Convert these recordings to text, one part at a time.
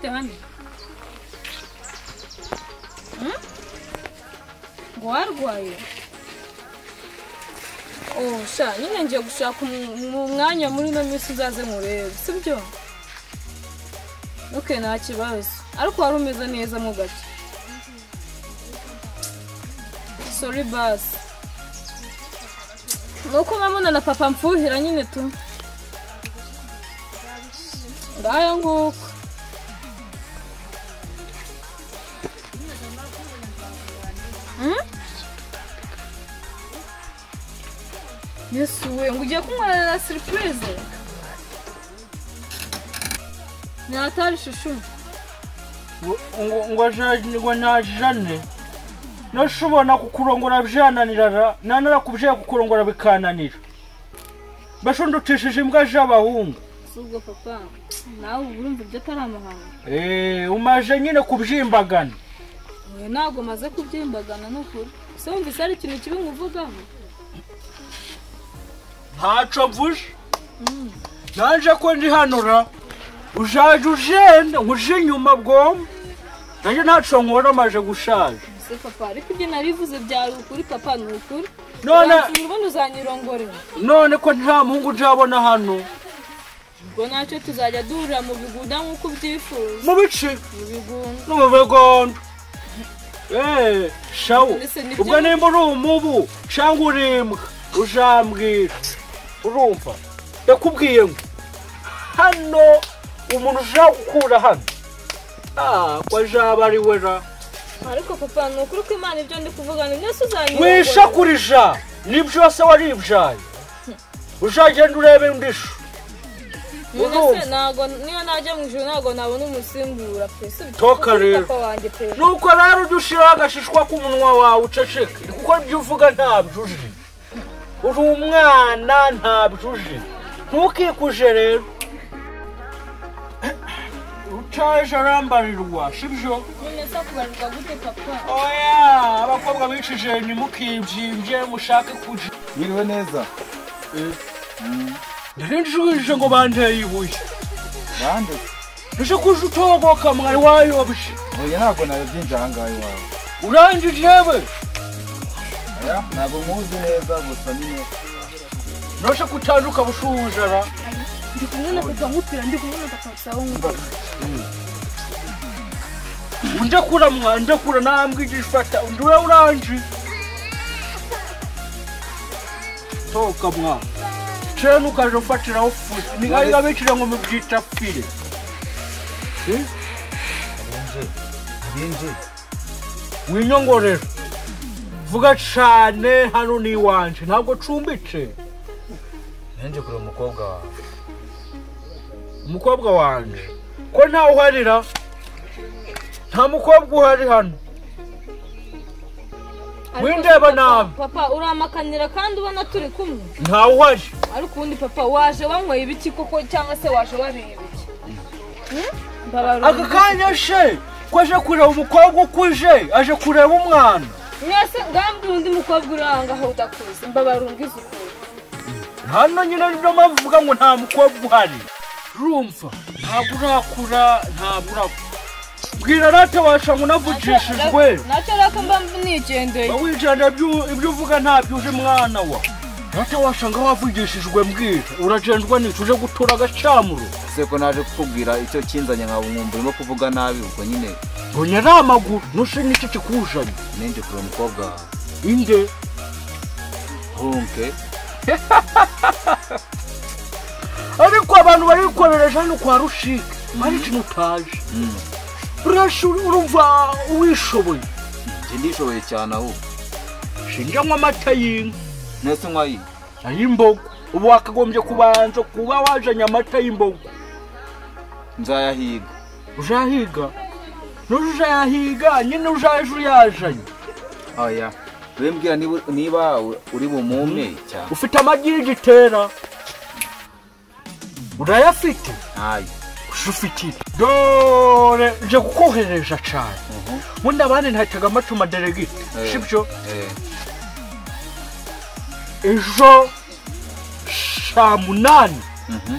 Yohani. ngo warwaye oh sha nyine ngiye gushaka mu mwanya muri ino minsi uzaze murebe sibyo ok nta kibazo ariko wari umeze neza mu gace sori basi ni uko mamuna na papa mfuhira nyine tu ngayo nguko yesu we ngo ugiye kunywera na siripurize nyatari shushu ngo ajyanirwa ntajijane nashobora kukurongora byananirara nanara kubyera kukurongora bikananira bashundukishije imbwa z'abahungu si ubwo papa nawe uba urumva ibyo atari amahanga eee umaje nyine kubyimbagana we ntabwo maze kubyimbagana ni ukuri se wumvise hari ikintu kibi nkuvugaho ntacyo mvuje naje ko ndi hanura ujaje ujenda uje inyuma bwoma nanjye ntacyo nkora amaje gushaje se papa ariko ibyo narivuze byari ukuri papa ni ukuri None- Uransinyira ubundi uzanyirongorera none ko nta muhungu uzabona hano ubwo ntacyo tuzajya duhurira mu bigunda nk'uko ubyifuza mu bice mu bigunda no mu bigondo eee shawo Mbese nibyo- ubwo nimba uri umubu cyangwa urimbwa uzambwira urumva ndakubwiye ngo hano umuntu ushaka gukura hano ah ko azaba ari we ra ariko papa ni ukuri ko imana ibyo ndi kuvuga ni byose uzanyirongorera wishakurija ni byose waribyaye uzagenda urebe ndisho None se ntago niyo najya mu ijoro ntago nabona umusimbura pe si bityo Toka kuri rero. papa wanjye pe nuko rero ujye ushyiraho agashishwa k'umunwa wawe uceceke kuko ibyo uvuga ntabyo uzi uri umwana ntabyo uzi ntukikuje rero utaje arambarirwa sibyo none se kubarirwa gute papa oya abakobwa bicije ntimukibyimbye mushake kuja Wiriwe neza. ndarinjije ngo bandeye ibuye Bande. uje kuja utoboka mwari wayobye Oya ntabwo nabyinje aha ngaha iwawe. urangije yewe Oya ntabwo nkuzi neza gusa nyine. ntuje kutanduka bushujara ndi kumwe na papa nkupira ndi kumwe na papa sawa nkumva ndakura mwana ndakura namwigishwa ata undi we uranje toka mwana cero nukaje ufatiraho ufuze ningari gabikira ngo mubyita pire Byinje. winyongorera vuga cane hano ni iwanje ntabwo cumbitse Nanje kure umukobwa wawe. umukobwa wanje ko ntawe uharira nta mukobwa uhari hano Windeba nabi. papa uramakanira kandi ubona turi kumwe ntawe uhari ariko ubundi papa waje wanyweye ibiki koko cyangwa se waje wariye ibiki Hmm? Mbabarira. aka kanya she ko aje kureba umukobwa ukuje aje kureba umwana mwese ngambwira undi mukobwa uri aho ngaho udakuze mbabarungize ukuri hano nyine niyo mpamvu uvuga ngo nta mukobwa uhari rumva ntabwo urakura ntabwo urakura bwira rata washa ngo unavugishijwe nacyo reka mba nigendeye wicara ibyo uvuga ntabyo uje mwana wa rata washa ngo wavugishijwe mbwira uragendwa n'iki uje gutura agacyamuro Se ko naje kukubwira icyo kinzanye nkaba umwumva urimo kuvuga nabi ubwo nyine ngo nyari amaguru nushe n'icyo kikujanye ninje kure umukobwa wawe. inde Hunke. ariko abantu barikorereje hano kwa rushike hari ikintu utaje Mm. urashi urumva uwishoboye Nje ndishoboye cyane aho. shinjanywa amata y'inka Nese nkwayi. ay'imbogo ubu wakagombye kubanza kuba wajanye amata y'imbogo Nzayahiga. ujahiga n'uje ujayahiga nyine ujaje uyajanye Oya. We mbwira niba niba uri bumume cyane. ufite amagi y'igitera urayafite Ayi. ufite dore nje kukohereje cane ubundi abandi ntahitaga amata maderegite Eh. sibyo Eh. ejo saa munani Mhm.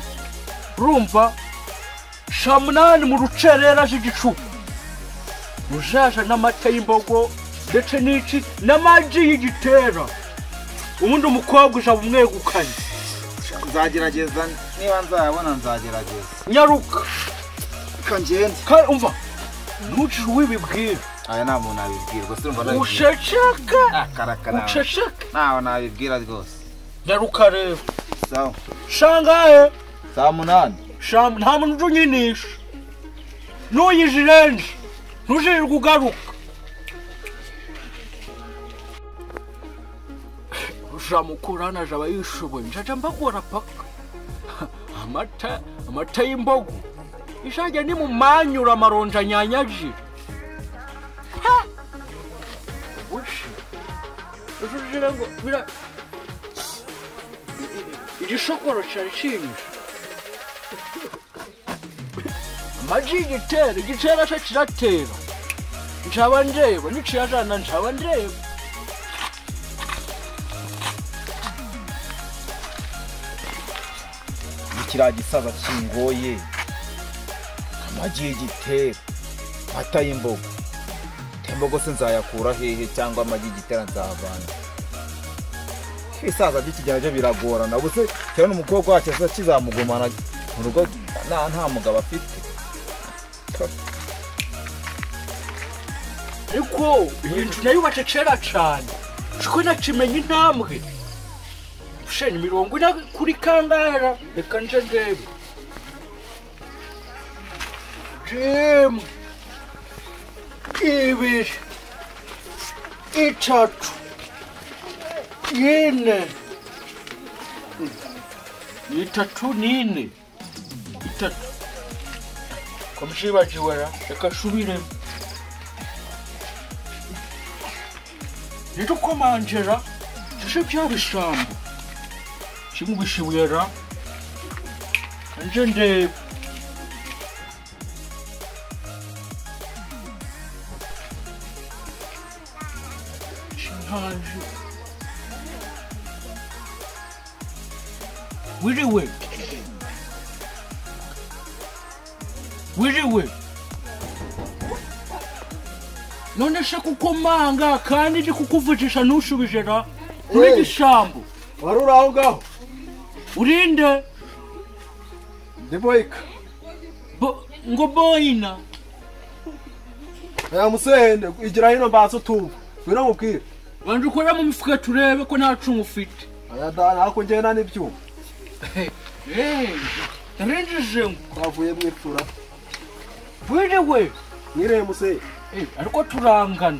urumva shamunani mu rucerera z'igicuba rujaja n'amata y'imbogo ndetse n'iki n'amagi y'igitera ubundi umukobwa uja bumwegukanye nzagerageza niba nzayabona nzagerageza nyaruka reka ngende kandi umva ntugire uwibibwira aya nta muntu abibwira rwose urumva nabibwira ushesheke akaraka nawe ushesheke ntawe nabibwira rwose nyaruka rero sawa shangahe saa munani shamu nta muntu uje unyinisha ntuyije irenje ntujirirwe ugaruka rujamukurana jaba yishoboye njaja mbagora paka amata amata y'imbogo ishajya ni mu manyura amaronja anyanyagira Ha! ubushi ejo ujire ngo bira igishokoro cyari kinyisha maji igitera igitera cyo kiratera njaba ndeba nikiyajana njaba ndeba kiriya gisaza kingoye amagi y'igitera amata y'imbogo imbogo se nzayakura hehe cyangwa amagi y'igitera nzavana ibisaza by'ikigera byo biragorana gusa cyane n'umukobwa wacyo kiba kizamugumana mu rugo nta nta mugabo afite ariko iyi nzu nayubatse kera cyane shiko nakimenya intambwe ushenya imirongo ina kuri kangara reka nje ndebe jim ibiri itatu ine itatu n'ine itatu komshibagiwe ra reka nsubiremo rero komanjera shishe byaba ishambo kimubishibuyera nje ndeba shinkaje wiriwe wiriwe none se kukomanga kandi ndi kukuvugisha ntushubije ra uri igishambo wari uri aho ngaho urinde ndi boyika bo, ngo boyina ya musende igira hino mbanza utumva ngwino nkubwire banza ukore mu mifuka turebe ko nta cumu ufite aya dana ariko ngenda n'ibyuma renjeje ngo twavuye mu ipfura wiriwe mwireye musende Eh, ariko turangana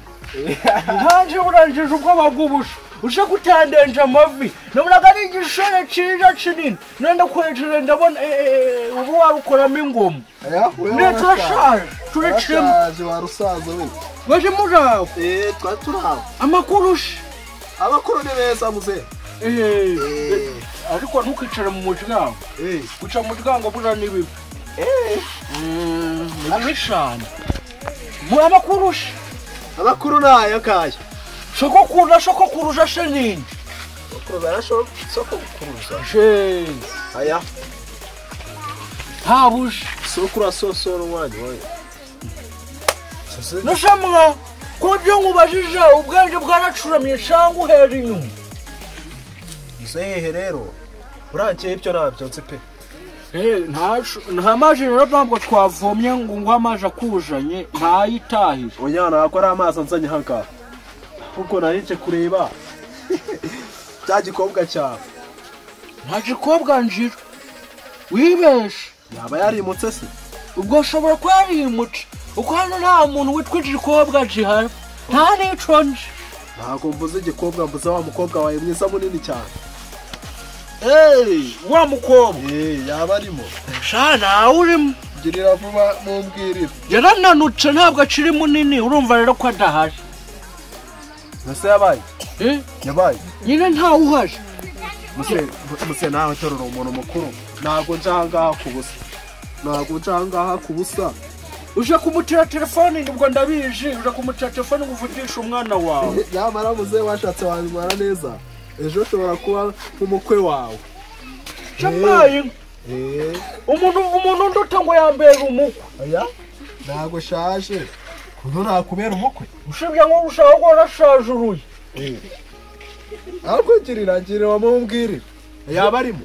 nkanjye urangije ubwoba bw'ubusha uje gutandenje amavi nabonaga ari igishoro cyiza kinini nenda kwejeje ndabona eh, eh, ubu warukoramo ingoma aya we ne turashaje turacemo turashaje wa rusaza we baje muri aho eee twari turi aho amakuru ushe abakuru ni beza musende Eh, ariko ntukicare mu muryango eee guca mu muryango buriya ni bibi ni bibi cyane mwaba kurusha abakuru ni aya kaya soko kurusha soko kurusha se nini abakuru barashoka gukuruza je aya habuje soko urasosora umwanya wayo nushamwa ko byo nkubajije ubwenge bwaracuramye cyangwa uhera inyuma musehe rero urankeye ibyo nabyo nzi pe nta maji rero ntabwo twavomye ngo ngo amazi akujanye ntayitahire Unyana ntabwo ari amazi anzanye hanga kuko nari nje kureba cya gikobwa cyawe nta gikobwa njira wibeshe yaba yarimutse se ubwo ushobora kuba yarimuca kuko hano nta muntu witwa igikobwa gihari nta n'iconje ntabwo mvuze igikobwa mvuze wa mukobwa wawe mwiza munini cyane wa mukobwa eee yaba arimo sha ntawe urimo girira vuba mumbwirire yarananutse ntabwo akiri munini urumva rero ko adahari mbese yabaye Eh, yabaye nyine ntawe uhari muse nawe terura umuntu mukuru ntabwo nje ahangaha ku busa ntabwo nje ahangaha ku busa uje kumutira telefoni ubwo ndabizi uje kumutira telefoni ngo uvugishe umwana wawe yamara muze washatse wabimara neza ejo ushobora kuba nk'umukwe wawe shambaye eh umuntu umuntu nduta ngo yambere umukwe oya ntabwo ushaje kuno nakubera umukwe usibye ngo ushaka ko arashaje uruye ahubwo girira girira wamumbwirira yaba arimo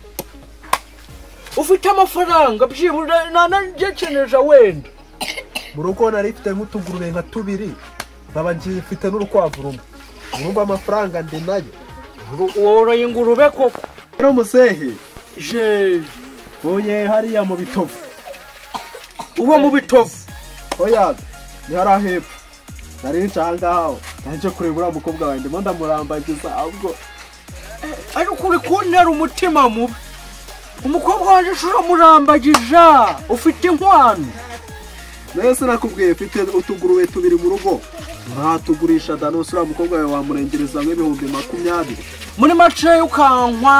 ufite amafaranga byibura nanagekeneje wenda mu rugo nari mfite nk'utugurube nka tubiri nkaba ngiye mfite n'urukwavu rumwe urumva amafaranga ndi nayo woroye ingurube koko rero muzehe jeje uye hariya mu bitovu uba mu bitovu oya ni hariya hepfo nari nca ahangaha nanjye kureba uriya mukobwa wawe ndimo ndamurambagiza ahubwo ariko uri kuntera umutima mubi umukobwa wanjye ushobora murambagija ufite inkwano mwese nakubwiye mfite utugurube tubiri mu rugo ntatugurisha danusi uriya mukobwa wawe wamurengereza nk'ibihumbi makumyabiri muri maceya ukankwa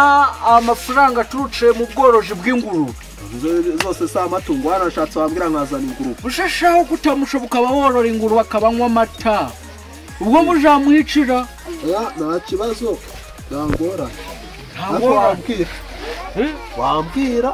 amafaranga aturutse mu bworozi bw'ingurube Zo- zose si amatungo wanashatse wambwira nkazana ingurube ushashaho kutamushoboka ukaba worora ingurube akabanywa amata ubwo mujamwicira oya nta kibazo ntangora ntabwo ntabwo wambwira wambwira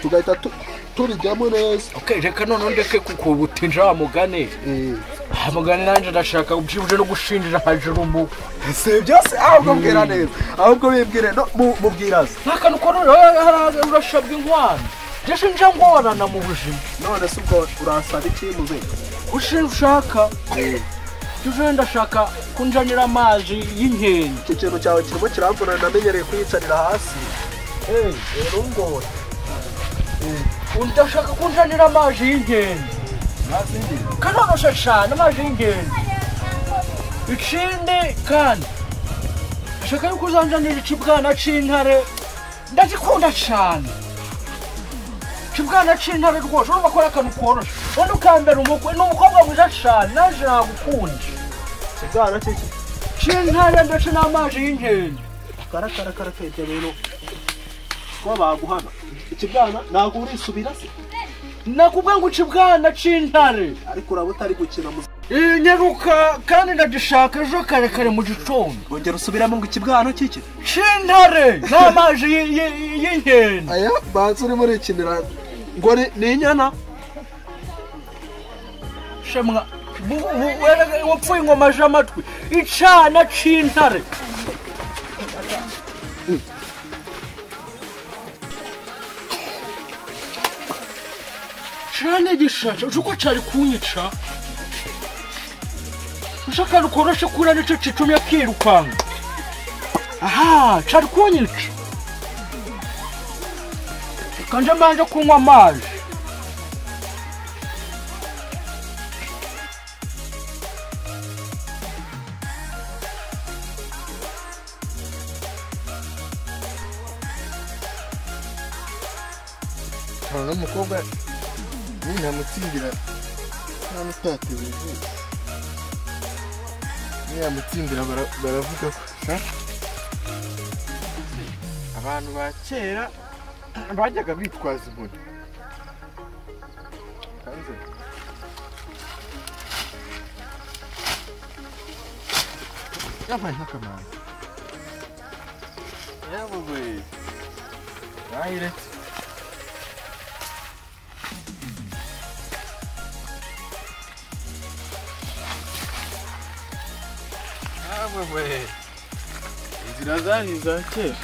tugahita tu- tubijyamo neza okay, reka noneho ndeke kuko butinja wa mugani Eh. Ah, mugani nanjye ndashaka ubyibuje no gushinjira hajuru mu si byose ahubwo mbwira neza ahubwo bibwire no mu- mubwiraze nk'akantu korora urashabwa inkwano ndashinja ngorana mu buzima none se ubwo urasaba iki muzehe ushe ushaka tuje ndashaka kunjanira amazi y'inkende iki kintu cyawe kirimo kiramvuna namenyereye kuyicarira hasi rero ngo ndashaka kunjanira amazi y'inkende kanonosha cyane amazi y'inkende ikindi kandi ndashaka yuko uzanjanira ikibwana cy'intare ndagikunda cyane ikibwana cy'intare rwose urumva ko ari akantu koroshye ubundi ukambera umukwe ni umukobwa mwiza cyane naje nagukunze ikibwana cy'iki cy'intare ndetse n'amazi y'inkende karakarakara kete rero kuba baguhana ikibwana ntabwo urisubira se nakubwa ngo uca ibwana cy'intare ariko uraba utari gukina muze Iyi nyaruka kandi ndagishaka ejo kare kare mu gitondo ongera usubiramo ngo ikibwana cy'iki cy'intare n'amazi y- y- y'inkende aya banza urimo urikinira ngo ni- ni inyana shemwa bu- bu- wera- wapfuye ingoma z'amatwi icana cy'intare cyane gishaca uzi ko cyari kunyica ushaka rukoroshe kura nicyo kitumye akirukanka aha cyari kunyica kanje mbanje kunywa amazi nkaba n'umukobwa nintamutsindira ntabwo utatewe izuba niyamutsindira bara- baravuga ko ha? abantu ba kera bajyaga bitwaza inkoni hanze yabaye nk'akamaro yabuwe yayiretse inzira zari iza kera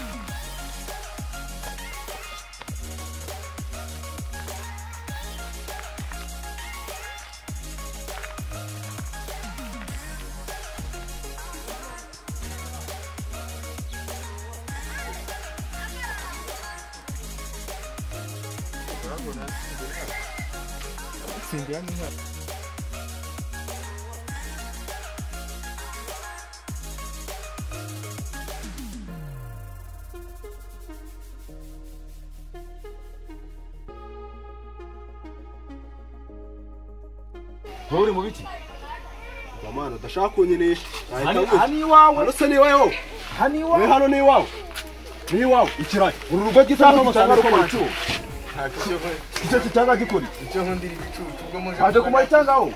nturi mu biki Bamana udashaka kunyinisha Hano ahita avuga hano iwawe hano se ni wowe wowe hano we iwawe hano ni wowe ni wowe ikirayi uru rugo gitanga gitanga rukora icumu icyo gitanga gikora icyo nkundira ibicucu ajya kumara itangaho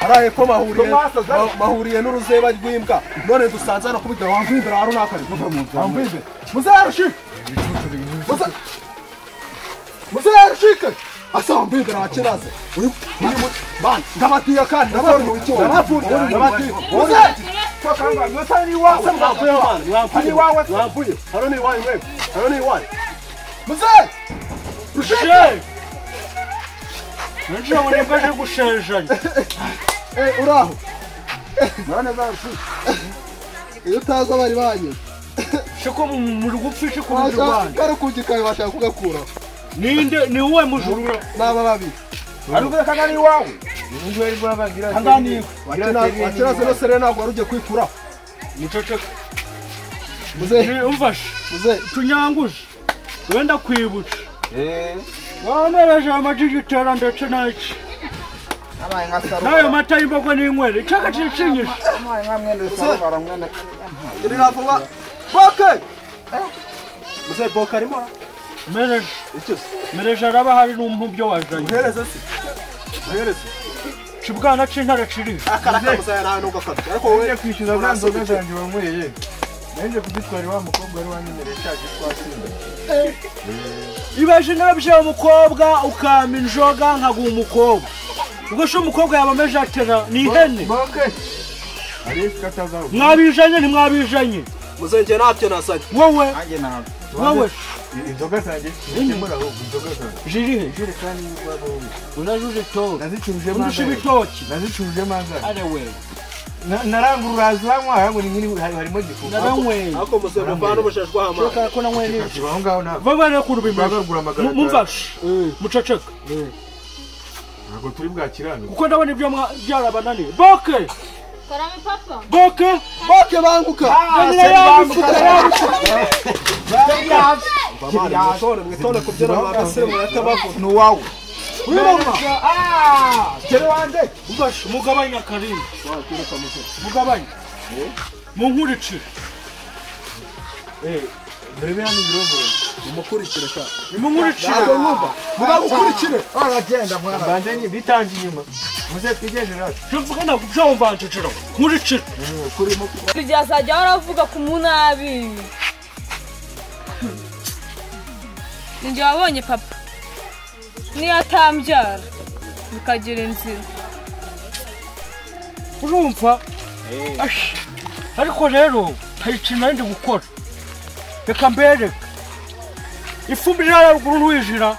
haraye ko mahuriye ma- mahuriye n'uruzeba rw'imbwa none dusanze hano kubita wamvimbe rero runaka ari kuva mu nzu wamvimbe muzarushi ibicucu musa musa yarashike asambe ndarakibaza uyu uyu mu- bana ndabatiye kandi ndabatiye icyo ndabatiye ndabatiye musa twakangwa musa ni wawe Mwavuye abana, ni mwavuye. wawe Mwavuye. hano ni wawe wewe hano ni wawe musa rushike Shenge! Nje ureba aje gushenjanya. Eh, uraho mwana zacu iyo utazi abari banyuze Shiko muri gupfisha ku buryo waza bwanjye. karukugikaye bashaka kugakuraho Ninde ni wowe mujura? ni aba babiri ariko reka ni iwawe akirazo rero serena ntabwo wari ugiye kwikuraho Muceceka. muzehe Umfashe. muzehe Tunyanguje. Wenda kwibuca. Wamereje amajiji itera ndetse n'iki. Abaye nka N'ayo Sarubara. mata y'imbogo n'inywere. Icyaka kicinyije. Abaye nka mwene Sarubara, mwene- iri navuga boke muzehe boke arimo Mereje. icyo se Mereje araba hari n'umubyo wazanye. muhereze se muhereze Kibwana c'intare kiri. akaraka muzehe nawe nubwo akabye ariko wowe kwishyuza bwa nzoga zanjye wanyweye nanjye kuzitwara wa mukobwa wari wanyemereye cya gitwasinda Ibaje nabyo umukobwa ukama injoga nkaguha umukobwa. Ubwo se umukobwa yabameje atera ni ihene. boke hariyo ifite atazaho Mwabijanye ntimwabijanye. muzehe njye ntabyo nasabye Wowe, Nanjye ntabwo. wowe. inzoga zanjye zikemura ahubwo inzoga zanjye Jirihe. ijerekani y'urwabo we Unajuje to. nazicuruje Undusha manzara ibitoki. nazicuruje manzara Are wewe. narangura uraza uranywa hariya ngo ni harimo gifuka Naranyweye. ariko muzehe muvane ubushashwa hamazi Shoka ko nanyweye neza. kiba aho ngaho ntabwo Baba rero kurubimira. bagagura amagaragara Mumfashe. Muceceka. ntabwo turi bwakiranure Kuko ndabona ibyo mwa- byarabananiye. Boke. Karame papa. Boke. boke banguka Yanira yabifuka yabifuka. mwitore mwitore ku byo abasore muratabavuga Ni uwawe. Wiroma. gere wande Mufashe. Mugabanya karindwi. Mugabanya. Munkurikire. murebe hano ibirogoro umukurikire shaka Nimunkurikire. ntabwo mwumva mugakurikire Aragenda mwana. mbanze bitanje inyuma muze twigendere hasi Mvugana ku byo mvanje ciro. Nkurikire. Buri gihe azajya waravuga ku munabi ninjye wabonye papa niyo atambyara bikagira inzira urumva Ash. ariko rero hari ikintu nari ndi gukora reka mbereka ifumbire ntara ruguru ntuyijira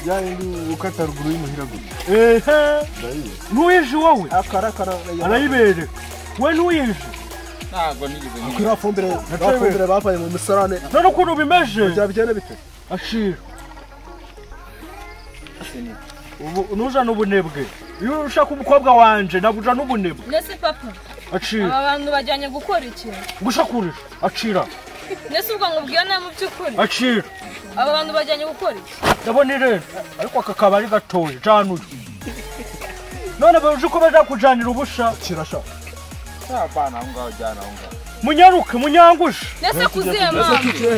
bya bindi ukata ruguru y'imuhira gusa ehe ntuyije wowe akarakara arayibereka we ntuyije Ntabwo nigeze nyumva. kuri afumbire afumbire bavanye mu misarane none ukuntu bimeze kugira bigende bite ashira ubu nuja n'ubunebwe iyo ushaka umukobwa wanje nabuja n'ubunebwe ndetse papa acira aba bantu bajyanye gukora iki gushakurisha acira ndetse ubwo ngo ubwira nta mu by'ukuri acira aba bantu bajyanye gukora iki ndabona irera ariko aka kabari gatoya jana uyu none baje ko baja kujanira ubusha kirasha Apana, aho ngaho jyana aho ngaho. munyaruke munyangushe ndetse kuziye mpamvu kikihe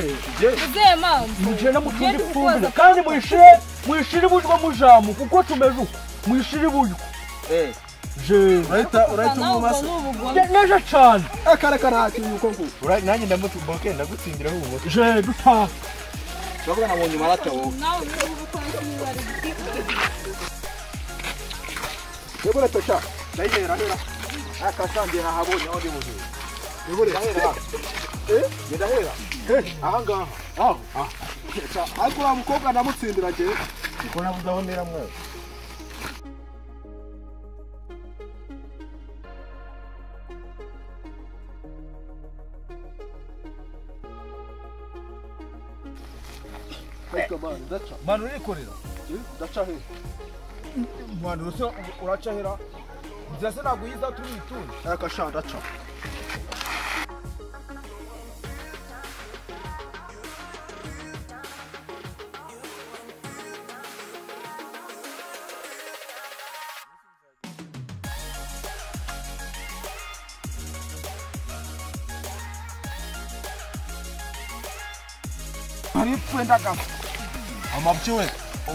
kuziye mpamvu mugenda mucunde Ugende ifumbire kukoza. kandi mwishire mwishire ibujwa mujamu kuko tumeje uko mwishire ibujwa Eh, je urahita urahita nawe ubwo umumasa ni ubugome neje cyane akareka nta kintu uko nguko nanjye ndamutumboke ndagutsindiraho ubu je dutaha urabona nabonye marate wowe. nawe ubwo ni ubugome niba ari bwo. yegure tosha ndayihera hera akasambi nahabonye aho ndi buzima yegure ndahera eh ndahera aha ngaha aho ariko wa mukobwa ndamutsindira njyewe kuko nabuze aho ntera mwese ariko mani ndaca Manu urikorera? eh, ndaca he Manu, ese uraca hera? Nzira se ntabwo uyiza turi itunze. akasha ndaca amabyiwe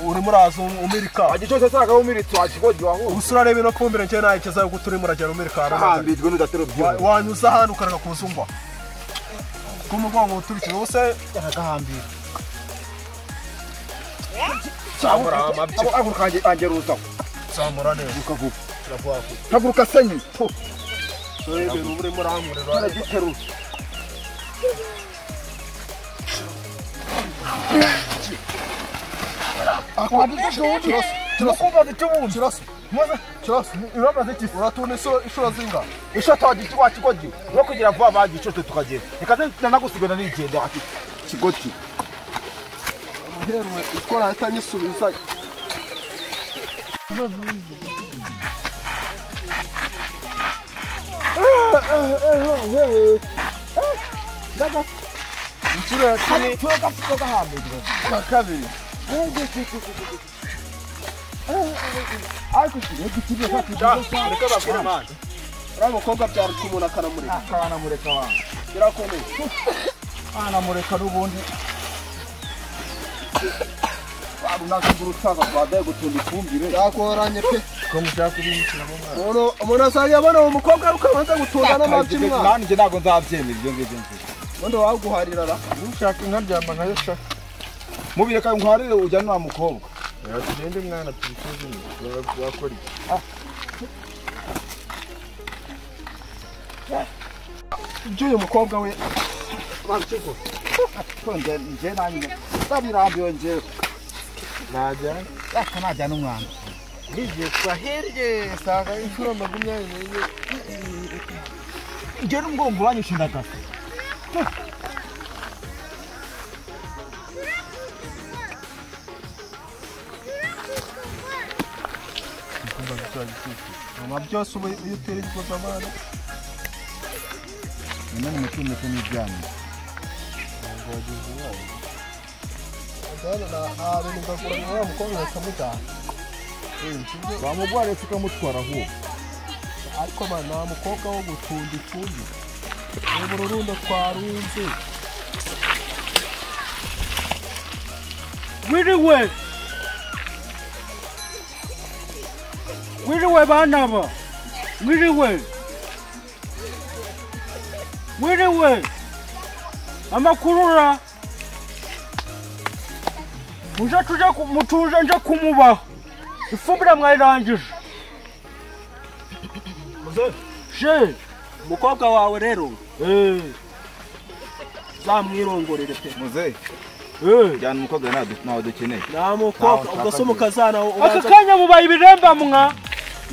urimo uraza umirika Agi cyose se akawumiritse wakigogiwe aho. ubusa urareba ino fumbire njyewe nayigeza yuko turimo uragenda umirika ahantu hose. Ahambirwe n'udatera Wa- ubyibuho. wanyuza ahantu ukareka kuzungwa k'umugongo uturikije ubuse aragahambira Samura amabya. abo abo kanje angeruza samura neza ukavuga iravuga haguruka sanyi Sobe rubure murankurira. aragiteru akwadisha ubundi turakumva gitubundi kirasi maze kirasi uramaze iki uratuna iso- inshuro zingahe isho twagiye wakigodi no kugira vuba bagico twe tukagenda ikaze nanagusigana nigenda ati kigoti uherwe ikora atanyisubiza inshuro ya cumi na kabiri Reka bakure amazi. uriya mukobwa byaruta umuntu akanamureka akanamureka wanjye birakomeye akanamureka n'ubundi runakagurutsaga rwadaye gutunda ifumbire yakworanye pe ko mushaka kubimukira mu mwana umuntu umuntu asangiye abona uwo mukobwa ukabanza gutunda n'amabyi mwana nanjye ntabwo nzabyemera ibyo ngibyo nzi ubundi waguharira ra ushaka inka ryama nkayo shaka mubireka nkuharire ujyane wa mukobwa yatugende mwana turi kuzimya wakora iki ibyo uyu mukobwa we ntonde njye nanjye ndabirambiwe njyewe najyana yaka najyana umwana n'igihe twahirye sanga inshuro makumyabiri n'enye njye n'umugongo wanyishindaga kumva gishobora gushyushyu nyuma byose uba iyo utera igikombe amana nyuma ni mutungo ndetse n'ibyanyu ntabwo wagize umwana ndabona na ahantu nzakura na wa mukobwa bakamujyana Eh, sibyo? wamugwara reka ukamutwara ahubwo ariko mwana nta mukobwa wo gutunda ifundi ubu rurundo twarunze Wiriwe. Wiriwe bana ba. Wiriwe. Wiriwe. Amakurura. Muje tuja ku- mutuje nje kumubaho. Ifumbire mwayirangije. She. umukobwa wawe rero Eh. zamwirongorere pe muzehe Eh. jyana umukobwa ntawe du- ntawe dukeneye nta mukobwa Ntawe ubwo nshaka se umukazana Aka ubanza kanya mubaye ibiremba mwa.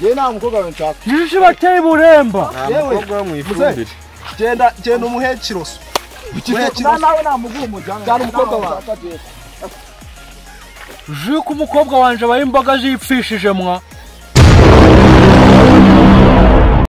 yewe nta mukobwa we nshaka Yishi bateye buremba. nta Yewe, mukobwa wo mu ifumbire genda genda umuhekiro se umuhekiro na se nawe namuguha umujyana jyana umukobwa wawe Jiko umukobwa wanje baye imboga zipfishije mwa.